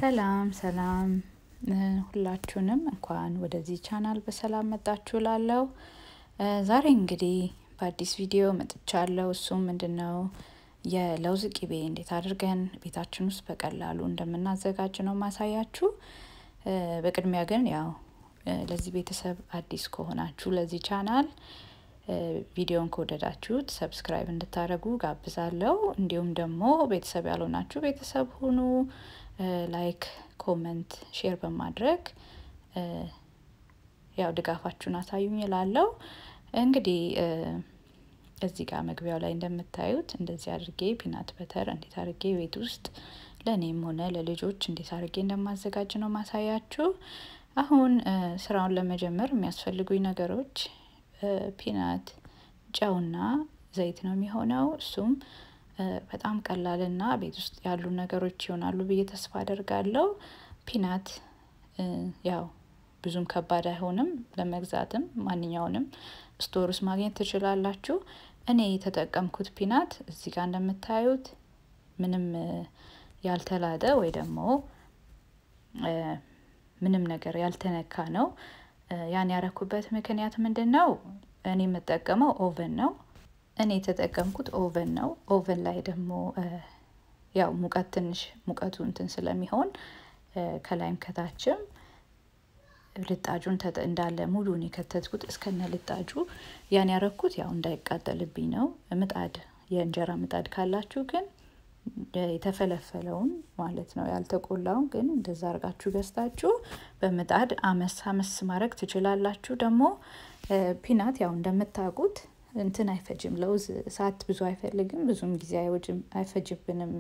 ሰላም ሰላም ሁላችሁንም እንኳን ወደዚህ ቻናል በሰላም መጣችሁ ላለው ዛሬ እንግዲህ በአዲስ ቪዲዮ መጥቻለሁ። እሱም ምንድን ነው የለውዝ ቂቤ እንዴት አድርገን ቤታችን ውስጥ በቀላሉ እንደምናዘጋጅ ነው ማሳያችሁ። በቅድሚያ ግን ያው ለዚህ ቤተሰብ አዲስ ከሆናችሁ ለዚህ ቻናል ቪዲዮን ከወደዳችሁት ሰብስክራይብ እንድታደርጉ ጋብዛለሁ። እንዲሁም ደግሞ ቤተሰብ ያልሆናችሁ ቤተሰብ ሁኑ። ላይክ፣ ኮመንት፣ ሼር በማድረግ ያው ድጋፋችሁን አሳዩኝ እላለሁ። እንግዲህ እዚህ ጋር መግቢያው ላይ እንደምታዩት እንደዚህ አድርጌ ፒናት በተር እንዴት አድርጌ ቤት ውስጥ ለእኔም ሆነ ለልጆች እንዴት አድርጌ እንደማዘጋጅ ነው ማሳያችሁ። አሁን ስራውን ለመጀመር የሚያስፈልጉኝ ነገሮች ፒናት፣ ጨውና ዘይት ነው የሚሆነው። እሱም በጣም ቀላልና ቤት ውስጥ ያሉ ነገሮች ይሆናሉ ብዬ ተስፋ አደርጋለሁ። ፒናት ያው ብዙም ከባድ አይሆንም ለመግዛትም ማንኛውንም ስቶር ውስጥ ማግኘት ትችላላችሁ። እኔ የተጠቀምኩት ፒናት እዚህ ጋር እንደምታዩት ምንም ያልተላጠ ወይ ደግሞ ምንም ነገር ያልተነካ ነው። ያን ያረኩበት ምክንያት ምንድን ነው? እኔ የምጠቀመው ኦቨን ነው። እኔ የተጠቀምኩት ኦቨን ነው። ኦቨን ላይ ደግሞ ያው ሙቀት ትንሽ ሙቀቱ እንትን ስለሚሆን ከላይም ከታችም ልጣጁን እንዳለ ሙሉን የከተትኩት እስከነ ልጣጁ ያን ያረኩት ያው እንዳይቃጠልብኝ ነው። ምጣድ የእንጀራ ምጣድ ካላችሁ ግን የተፈለፈለውን ማለት ነው ያልተቆላውን ግን እንደዛ አርጋችሁ ገዝታችሁ በምጣድ አመስ አመስ ማድረግ ትችላላችሁ። ደግሞ ፒናት ያው እንደምታውቁት እንትን አይፈጅም። ለውዝ እሳት ብዙ አይፈልግም፣ ብዙም ጊዜ አይፈጅብንም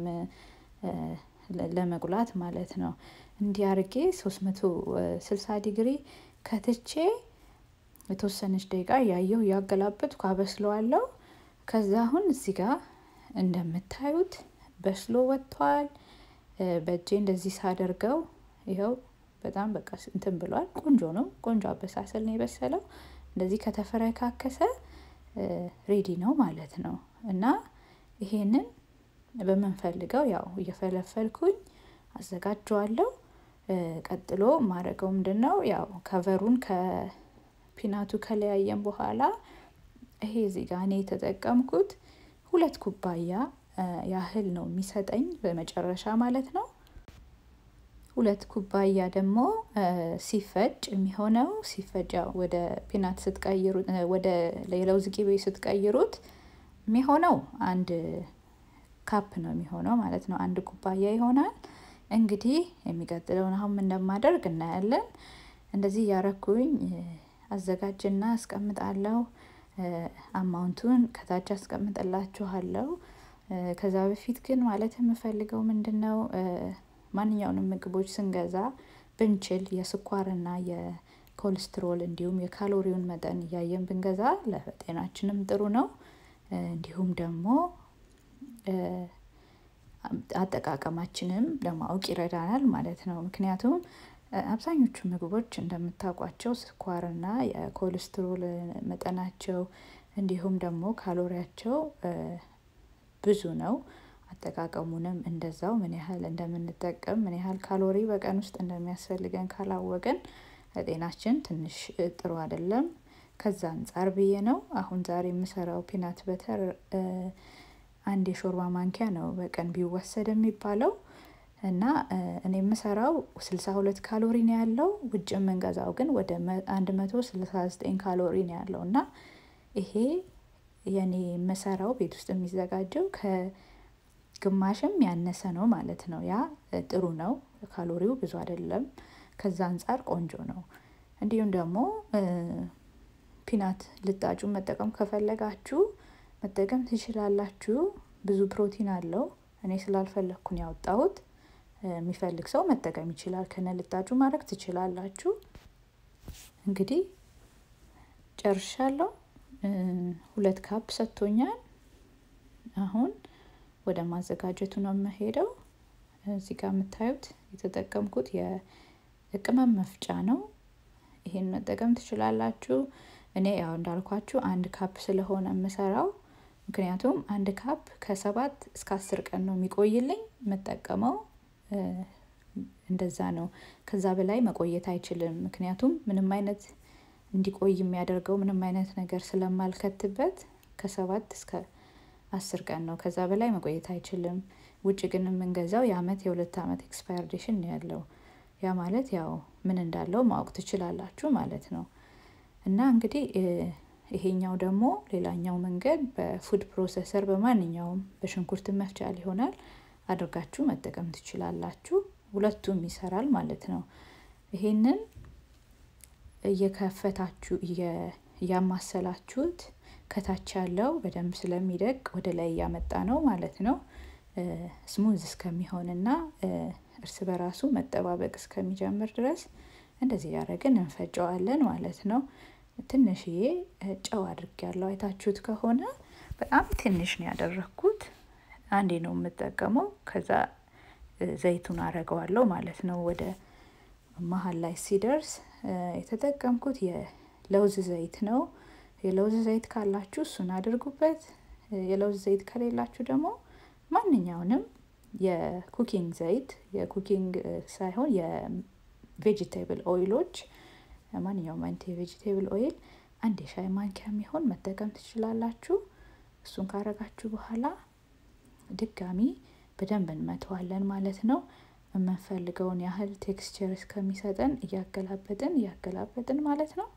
ለመቁላት ማለት ነው። እንዲህ አርጌ ሶስት መቶ ስልሳ ዲግሪ ከትቼ የተወሰነች ደቂቃ እያየሁ እያገላበጥኩ አበስለዋለሁ። ከዛ አሁን እዚህ ጋር እንደምታዩት በስሎ ወጥቷል። በእጄ እንደዚህ ሳደርገው ይኸው በጣም በቃ እንትን ብሏል። ቆንጆ ነው። ቆንጆ አበሳሰል ነው የበሰለው። እንደዚህ ከተፈረካከሰ ሬዲ ነው ማለት ነው። እና ይሄንን በምንፈልገው ያው እየፈለፈልኩኝ አዘጋጀዋለሁ። ቀጥሎ ማድረገው ምንድን ነው ያው ከቨሩን ከፒናቱ ከለያየን በኋላ ይሄ እዚህ ጋር እኔ የተጠቀምኩት ሁለት ኩባያ ያህል ነው የሚሰጠኝ በመጨረሻ ማለት ነው። ሁለት ኩባያ ደግሞ ሲፈጭ የሚሆነው ሲፈጭ ያው ወደ ፒናት ስትቀይሩት ወደ የለውዝ ቂቤ ስትቀይሩት የሚሆነው አንድ ካፕ ነው የሚሆነው ማለት ነው። አንድ ኩባያ ይሆናል። እንግዲህ የሚቀጥለውን አሁን እንደማደርግ እናያለን። እንደዚህ እያረኩኝ አዘጋጅና አስቀምጣለሁ። አማውንቱን ከታች አስቀምጥላችኋለሁ። ከዛ በፊት ግን ማለት የምፈልገው ምንድን ነው ማንኛውንም ምግቦች ስንገዛ ብንችል የስኳርና የኮሌስትሮል እንዲሁም የካሎሪውን መጠን እያየን ብንገዛ ለጤናችንም ጥሩ ነው። እንዲሁም ደግሞ አጠቃቀማችንም ለማወቅ ይረዳናል ማለት ነው። ምክንያቱም አብዛኞቹ ምግቦች እንደምታውቋቸው ስኳርና የኮሌስትሮል መጠናቸው እንዲሁም ደግሞ ካሎሪያቸው ብዙ ነው። አጠቃቀሙንም እንደዛው ምን ያህል እንደምንጠቀም ምን ያህል ካሎሪ በቀን ውስጥ እንደሚያስፈልገን ካላወቅን ለጤናችን ትንሽ ጥሩ አይደለም። ከዛ አንጻር ብዬ ነው አሁን ዛሬ የምሰራው ፒናት በተር አንድ የሾርባ ማንኪያ ነው በቀን ቢወሰድ የሚባለው እና እኔ የምሰራው ስልሳ ሁለት ካሎሪ ነው ያለው። ውጭ የምንገዛው ግን ወደ አንድ መቶ ስልሳ ዘጠኝ ካሎሪ ነው ያለው እና ይሄ የኔ የምሰራው ቤት ውስጥ የሚዘጋጀው ከግማሽም ያነሰ ነው ማለት ነው። ያ ጥሩ ነው። ካሎሪው ብዙ አይደለም። ከዛ አንጻር ቆንጆ ነው። እንዲሁም ደግሞ ፒናት ልጣጩን መጠቀም ከፈለጋችሁ መጠቀም ትችላላችሁ። ብዙ ፕሮቲን አለው። እኔ ስላልፈለግኩን ያወጣሁት የሚፈልግ ሰው መጠቀም ይችላል። ከነ ልጣጩ ማድረግ ትችላላችሁ። እንግዲህ ጨርሻለሁ። ሁለት ካፕ ሰጥቶኛል። አሁን ወደ ማዘጋጀቱ ነው የምሄደው። እዚህ ጋር የምታዩት የተጠቀምኩት የቅመም መፍጫ ነው። ይሄን መጠቀም ትችላላችሁ። እኔ ያው እንዳልኳችሁ አንድ ካፕ ስለሆነ የምሰራው ምክንያቱም አንድ ካፕ ከሰባት እስከ አስር ቀን ነው የሚቆይልኝ የምጠቀመው እንደዛ ነው። ከዛ በላይ መቆየት አይችልም። ምክንያቱም ምንም አይነት እንዲቆይ የሚያደርገው ምንም አይነት ነገር ስለማልከትበት ከሰባት እስከ አስር ቀን ነው። ከዛ በላይ መቆየት አይችልም። ውጭ ግን የምንገዛው የአመት የሁለት አመት ኤክስፓየርዴሽን ነው ያለው። ያ ማለት ያው ምን እንዳለው ማወቅ ትችላላችሁ ማለት ነው። እና እንግዲህ ይሄኛው ደግሞ ሌላኛው መንገድ በፉድ ፕሮሰሰር በማንኛውም በሽንኩርት መፍጫ ሊሆናል አድርጋችሁ መጠቀም ትችላላችሁ። ሁለቱም ይሰራል ማለት ነው። ይሄንን እየከፈታችሁ እያማሰላችሁት ከታች ያለው በደንብ ስለሚደቅ ወደ ላይ እያመጣ ነው ማለት ነው። ስሙዝ እስከሚሆንና እርስ በራሱ መጠባበቅ እስከሚጀምር ድረስ እንደዚህ እያደረግን እንፈጨዋለን ማለት ነው። ትንሽዬ ጨው አድርጌያለሁ አይታችሁት ከሆነ በጣም ትንሽ ነው ያደረኩት። አንዴ ነው የምጠቀመው ከዛ ዘይቱን አረገዋለሁ ማለት ነው። ወደ መሃል ላይ ሲደርስ የተጠቀምኩት የለውዝ ዘይት ነው። የለውዝ ዘይት ካላችሁ እሱን አድርጉበት። የለውዝ ዘይት ከሌላችሁ ደግሞ ማንኛውንም የኩኪንግ ዘይት የኩኪንግ ሳይሆን የቬጂቴብል ኦይሎች ማንኛውም አይነት የቬጂቴብል ኦይል አንድ የሻይ ማንኪያ የሚሆን መጠቀም ትችላላችሁ። እሱን ካረጋችሁ በኋላ ድጋሚ በደንብ እንመተዋለን ማለት ነው። የምንፈልገውን ያህል ቴክስቸር እስከሚሰጠን እያገላበጥን እያገላበጥን ማለት ነው።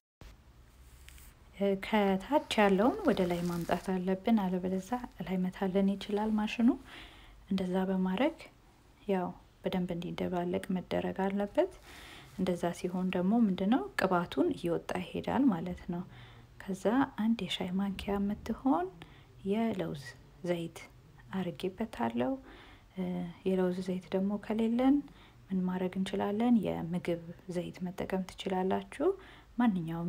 ከታች ያለውን ወደ ላይ ማምጣት አለብን፣ አለበለዛ ላይ መታለን ይችላል ማሽኑ። እንደዛ በማድረግ ያው በደንብ እንዲደባለቅ መደረግ አለበት። እንደዛ ሲሆን ደግሞ ምንድነው ቅባቱን እየወጣ ይሄዳል ማለት ነው። ከዛ አንድ የሻይ ማንኪያ የምትሆን የለውዝ ዘይት አርጌበታለሁ። የለውዝ ዘይት ደግሞ ከሌለን ምን ማድረግ እንችላለን? የምግብ ዘይት መጠቀም ትችላላችሁ። ማንኛውም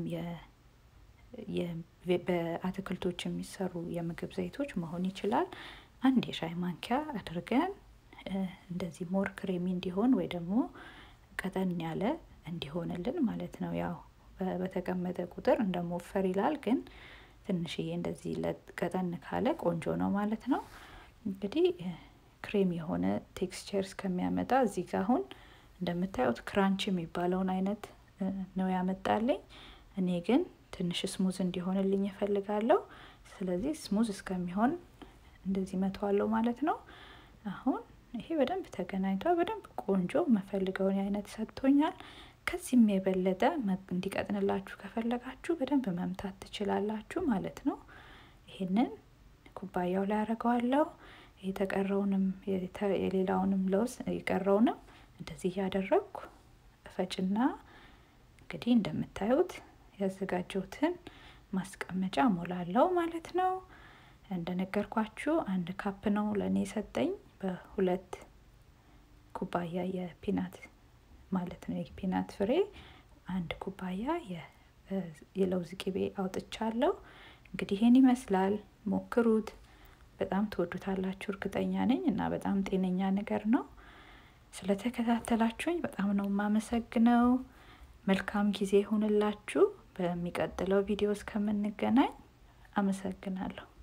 በአትክልቶች የሚሰሩ የምግብ ዘይቶች መሆን ይችላል። አንድ የሻይ ማንኪያ አድርገን እንደዚህ ሞር ክሬሚ እንዲሆን ወይ ደግሞ ቀጠን ያለ እንዲሆንልን ማለት ነው። ያው በተቀመጠ ቁጥር እንደ ሞፈር ይላል፣ ግን ትንሽዬ እንደዚህ ቀጠን ካለ ቆንጆ ነው ማለት ነው። እንግዲህ ክሬም የሆነ ቴክስቸር እስከሚያመጣ እዚህ ጋር አሁን እንደምታዩት ክራንች የሚባለውን አይነት ነው ያመጣልኝ። እኔ ግን ትንሽ ስሙዝ እንዲሆንልኝ እፈልጋለሁ። ስለዚህ ስሙዝ እስከሚሆን እንደዚህ መተዋለሁ ማለት ነው። አሁን ይሄ በደንብ ተገናኝቷል። በደንብ ቆንጆ መፈልገውን አይነት ሰጥቶኛል። ከዚህም የበለጠ እንዲቀጥንላችሁ ከፈለጋችሁ በደንብ መምታት ትችላላችሁ ማለት ነው። ይሄንን ኩባያው ላይ አደርገዋለሁ። የተቀረውንም የሌላውንም ለውዝ የቀረውንም እንደዚህ እያደረግኩ እፈጭና እንግዲህ እንደምታዩት ያዘጋጀሁትን ማስቀመጫ ሞላለው ማለት ነው። እንደነገርኳችሁ አንድ ካፕ ነው ለእኔ የሰጠኝ በሁለት ኩባያ የፒናት ማለት ነው የፒናት ፍሬ አንድ ኩባያ የለውዝ ቅቤ አውጥቻለሁ። እንግዲህ ይሄን ይመስላል። ሞክሩት። በጣም ትወዱታላችሁ እርግጠኛ ነኝ እና በጣም ጤነኛ ነገር ነው። ስለተከታተላችሁኝ በጣም ነው የማመሰግነው። መልካም ጊዜ ይሁንላችሁ። በሚቀጥለው ቪዲዮ እስከምንገናኝ አመሰግናለሁ።